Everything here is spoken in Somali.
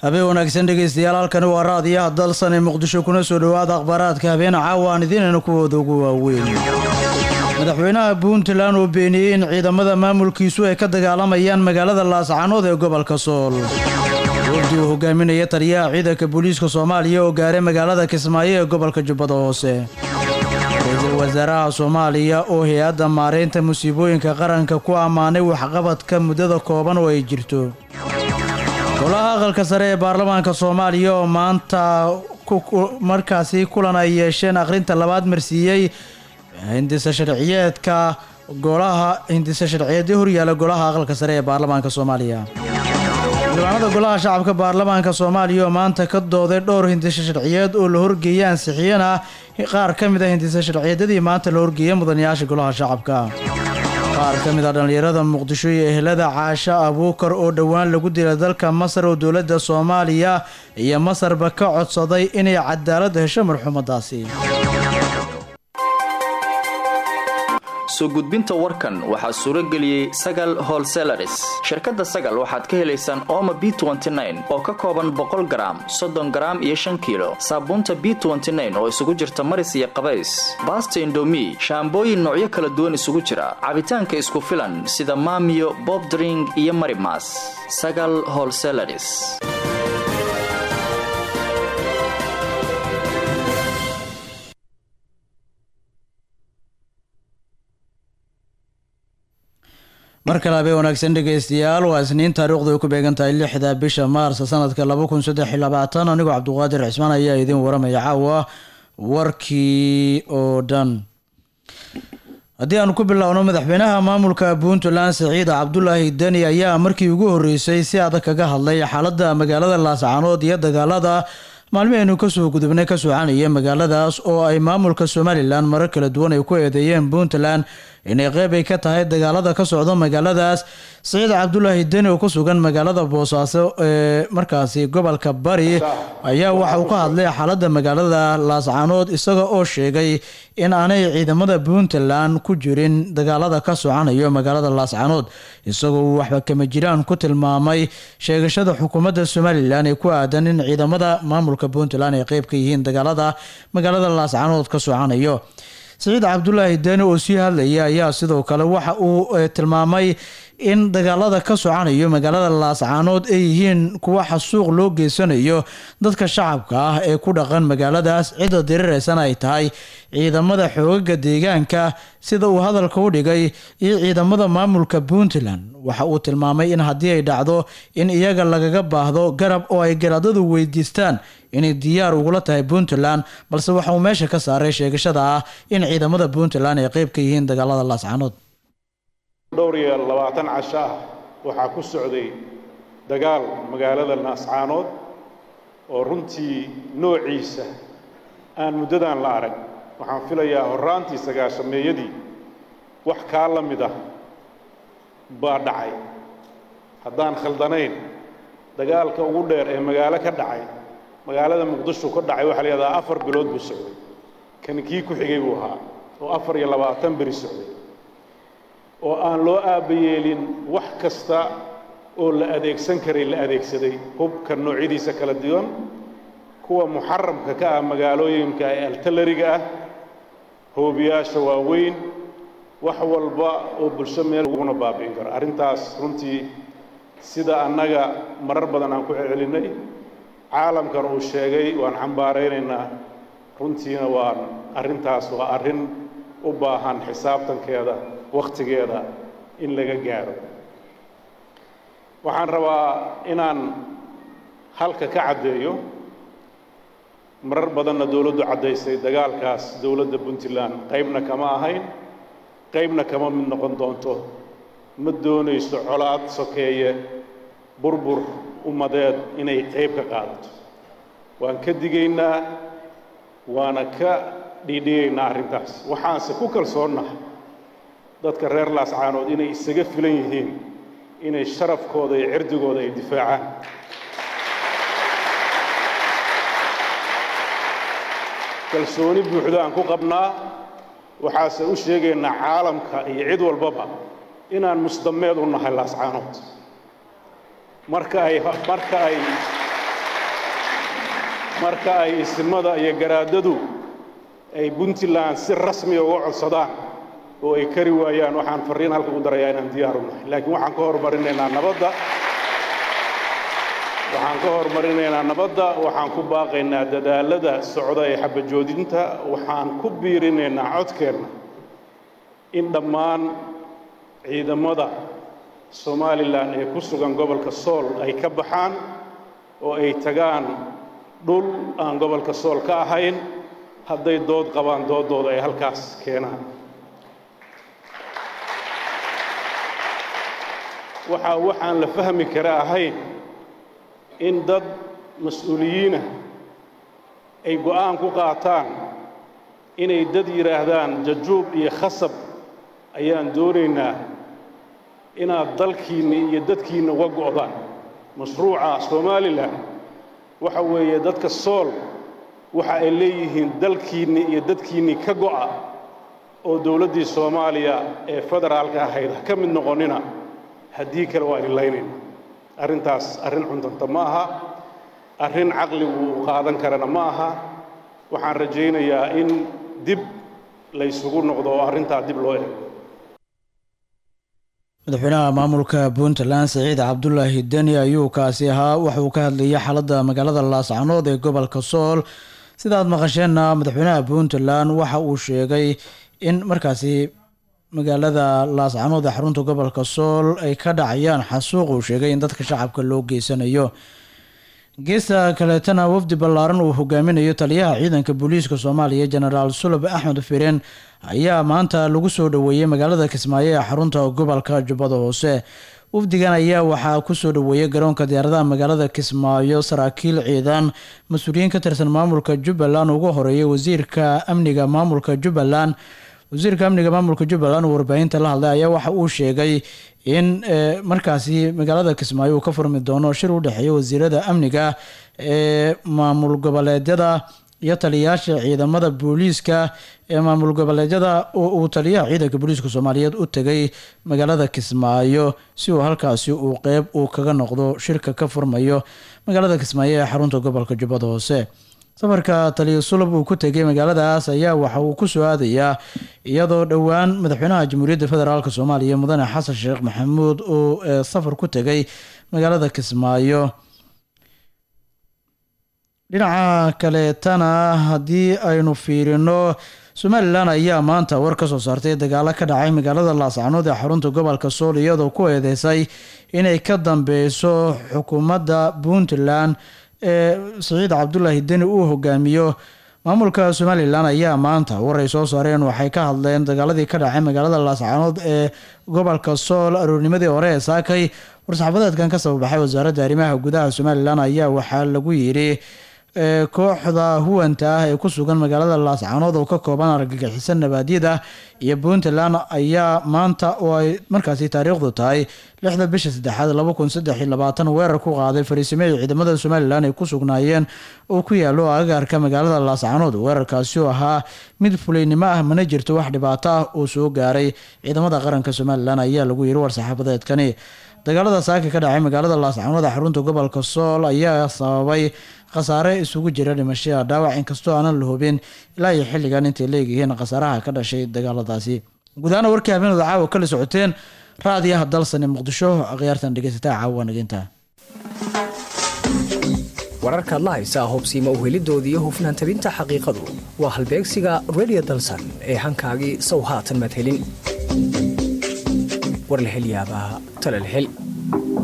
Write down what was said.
habeen wanaagsan dhegeystayaal halkani waa raadiyaha dalsan ee muqdisho kuna soo dhowaada akhbaaraadka habeen caawa aan idiinayna kuwooda ugu waaweyn madaxweynaha puntland oo beeniyey in ciidamada maamulkiisu ay ka dagaalamayaan magaalada laascanood ee gobolka sool wafdi uu hogaaminaya taliyaha ciidanka booliiska soomaaliya oo gaaray magaalada kismaayo ee gobolka jubbada hoose ra-iisul wasaaraha soomaaliya oo hay-adda maareynta musiibooyinka qaranka ku ammaanay waxqabadka muddada kooban oo ay jirto golaha aqalka sare ee baarlamaanka soomaaliya oo maanta markaasi kulan ay yeesheen akhrinta labaad marsiiyey hindisa sharciyeedka golaha hindisa sharciyeedii horyaala golaha aqalka sare ee baarlamaanka soomaaliya xildhibaanada golaha shacabka baarlamaanka soomaaliya oo maanta ka dooday dhowr hindisa sharciyeed oo la horgeeyay ansixiyana qaar ka mid a hindisa sharciyeedyadii maanta la horgeeyay mudanayaasha golaha shacabka qaar ka mid a dhallinyarada muqdisho iyo ehelada caasho abuukar oo dhowaan lagu dilay dalka masar oo dowladda soomaaliya iyo masarba ka codsaday inay cadaalad hesho marxuumadaasi soo gudbinta warkan waxaa suuro geliyey sagal holselaris shirkadda sagal waxaad ka helaysaan ooma b oo ka kooban boqol garaam soddon garaam iyo shan kiilo saabuunta b oo isugu jirta maris iyo qabays baasta indomi shaambooyin noocyo kala duwan isugu jira cabitaanka isku filan sida maamiyo bobdring iyo marimas sagal holselaris mar kale habeen wanaagsan dhegeystayaal waa isniin taariikhdu ay ku beegan tahay lixda bisha maars sanadka laba kun saddex iyo labaatan anigoo cabduqaadir cismaan ayaa idiin waramaya caawa warkii oo dhan haddii aanu ku bilowno madaxweynaha maamulka puntland siciid cabdulaahi deni ayaa markii ugu horeysay si adag kaga hadlay xaaladda magaalada laascanood iyo dagaalada maalmihaynu kasoo gudubnay ka soconaya magaaladaas oo ay maamulka somalilan marar kala duwan ay ku eedeeyeen puntland inay qeyb ay ka tahay dagaalada ka socdo magaaladaas siciid cabdulaahi deni oo ku sugan magaalada boosaaso ee markaasi gobolka bari ayaa waxa uu ka hadlay xaaladda magaalada laascanood isaga oo sheegay in aanay ciidamada puntland ku jirin dagaalada ka soconayo magaalada laascanood isagoo uu waxba kama jiraan ku tilmaamay sheegashada xukuumadda somalilan ee ku aadan in ciidamada maamulka puntland ay qeyb ka yihiin dagaalada magaalada laascanood ka soconayo siciid cabdulaahi deni oo sii hadlaya ayaa sidoo kale waxa uu tilmaamay in dagaalada ka soconayo magaalada laascaanood ay yihiin kuwa xasuuq loo geysanayo dadka shacabka ah ee ku dhaqan magaaladaas cidda dirireysana ay tahay ciidamada xoogaga deegaanka sida uu hadalka u dhigay iyo ciidamada maamulka puntland waxa uu tilmaamay in haddii ay dhacdo in iyaga lagaga baahdo garab oo ay garaadadu weydiistaan inay diyaar ugula tahay puntland balse waxa uu meesha ka saaray sheegashada ah in ciidamada puntland ay qeyb ka yihiin dagaalada laascaanood dhowr iyo labaatan casho ah waxaa ku socday dagaal magaalada laascaanood oo runtii noociisa aan muddadan la arag waxaan filayaa horraantii sagaashameeyadii wax kaa la mid ah baa dhacay haddaan khaldanayn dagaalka ugu dheer ee magaalo ka dhacay magaalada muqdisho ka dhacay waxaa la yidhahdaa afar bilood buu socday kan kii ku xigay buu ahaa oo afar iyo labaatan beri socday oo aan loo aabbayeelin wax kasta oo la adeegsan karay la adeegsaday hubka noocyadiisa kala duwan kuwa muxaramka ka ah magaalooyinka ee altalariga ah hoobiyaasha waaweyn wax walba oo bulsho meel uguna baabi'in karo arrintaas runtii sida annaga marar badan aan ku celcelinnay caalamkan uu sheegay waan xambaaraynaynaa runtiina waan arrintaas waa arrin u baahan xisaabtankeeda wakhtigeeda in laga gaaro waxaan rabaa inaan halka ka caddeeyo marar badanna dowladdu caddaysay dagaalkaas dowladda puntland qaybna kama ahayn qaybna kama mid noqon doonto ma doonayso colaad sokeeye burbur ummadeed inay qayb ka qaadato waan ka digaynaa waana ka dhiidhigaynaa arrintaas waxaanse ku kalsoonnahay dadka reer laascaanood inay isaga filan yihiin inay sharafkooda iyo cirdigooda ay difaacaan kalsooni buuxdo aan ku qabnaa waxaase u sheegaynaa caalamka iyo cid walbaba inaan musdameed u nahay laascaanood marka ay marka ay marka ay isimada iyo garaadadu ay puntland si rasmiya uga codsadaan oo ay kari waayaan waxaan farriin halka u darayaa inaan diyaar u nahay laakiin waxaan ka hormarinaynaa nabadda waxaan ka hormarinaynaa nabadda waxaan ku baaqaynaa dadaalada socda ee xabajoodinta waxaan ku biirinaynaa codkeenna in dhammaan ciidamada somalilan ee ku sugan gobolka sool ay ka baxaan oo ay tagaan dhul aan gobolka sool ka ahayn hadday dood qabaan dooddooda ay halkaas keenaan waxaa waxaan la fahmi kara ahayn in dad mas-uuliyiinah ay go'aan ku qaataan inay dad yidhaahdaan jajuub iyo khasab ayaan doonaynaa inaad dalkiinna iyo dadkiinna uga go'daan mashruuca somalilan waxa weeye dadka sool waxa ay leeyihiin dalkiinni iyo dadkiinnii ka go'a oo dowladdii soomaaliya ee federaalka ahayd ha ka mid noqonnina haddii kale waa idinlaynayna arrintaas arrin cuntanta ma aha arrin caqligu u qaadan karana ma aha waxaan rajaynayaa in dib laysugu noqdo oo arrintaa dib loo eego madaxweynaha maamulka puntland siciid cabdulaahi deni ayuu kaasi ahaa waxauu ka hadlayay xaaladda magaalada laascanood ee gobolka sool sidaad maqasheenna madaxweynaha puntland waxa uu sheegay in markaasi magaalada laascanood ee xarunta gobolka sool ay ka dhacayaan xasuuq uu sheegay in dadka shacabka loo geysanayo geesta kaleetana wafdi ballaaran uu hogaaminayo taliyaha ciidanka booliiska soomaaliya jenaraal sulab axmed firen ayaa maanta lagu soo dhoweeyey magaalada kismaayo ee xarunta gobolka jubbada hoose wafdigan ayaa waxaa kusoo dhoweeyay garoonka diyaaradaha magaalada kismaayo saraakiil ciidan mas-uuliyiin ka tirsan maamulka jubbaland ugu horeeyay wasiirka amniga maamulka jubbaland wasiirka amniga maamulka jubbaland oo warbaahinta la hadlay ayaa waxa uu sheegay in markaasi magaalada kismaayo uu ka furmi doono shir u dhexeeya wasiirada amniga ee maamul goboleedyada iyo taliyayaasha ciidamada booliiska ee maamul goboleedyada oo uu taliyaha ciidanka booliiska soomaaliyeed u tegay magaalada kismaayo si uu halkaasi uu qeyb uu kaga noqdo shirka ka furmayo magaalada kismaayo ee xarunta gobolka jubbada hoose safarka taliya sulub uu ku tegay magaaladaas ayaa waxa uu ku soo aadayaa iyadoo dhowaan madaxweynaha jamhuuriyadda federaalk soomaaliya mudane xasan sheekh maxamuud uu safar ku tegay magaalada kismaayo dhinaca kaleetana haddii aynu fiirino somalilan ayaa maanta war ka soo saartay dagaalo ka dhacay magaalada laascanood ee xarunta gobolka sool iyadoo ku eedeysay inay ka dambeyso xukuumadda puntland ee siciid cabdulaahi deni uu hogaamiyo maamulka somalilan ayaa maanta war ay soo saareen waxay ka hadleen dagaaladii ka dhacay magaalada laascanood ee gobolka sool aroornimadii hore ee saakay war-saxaafadeedkan ka sababaxay wasaaradda arrimaha gudaha somalilan ayaa waxaa lagu yidhi kooxda huwanta ah ee ku sugan magaalada laascanood oo ka kooban argagixisan nabaadyada iyo puntland ayaa maanta oo ay markaasi taariikhdu tahay lixda bisha saddexaad laba kun saddex iyo labaatan weerar ku qaaday fariisimihii ciidamada somalilan ay ku sugnaayeen oo ku yaalo agaarka magaalada laascanood weerarkaasi oo ahaa mid fulaynimo ah mana jirto wax dhibaato ah oo soo gaaray ciidamada qaranka somalilan ayaa lagu yiri war-saxaafadeedkani dagaalada saaka ka dhacay magaalada laascanood ee xarunta gobolka sool ayaa sababay khasaare isugu jira dhimashada dhaawac inkastoo aanan la hubin ilaa iyo xilligan intay leeyihiin khasaaraha ka dhashay dagaaladaasi gudahaana warkii habeenooda caawa kala socoteen raadiyaha dalsane muqdisho akhyaartan dhegeysataa caawa naginta wararkaad la haysaa hubsiima uhelidooda iyo hufnaan tabinta xaqiiqadu waa halbeegsiga redio dalsan ee hankaagii sow haatan madhelin war la hel yaabaa tala la hel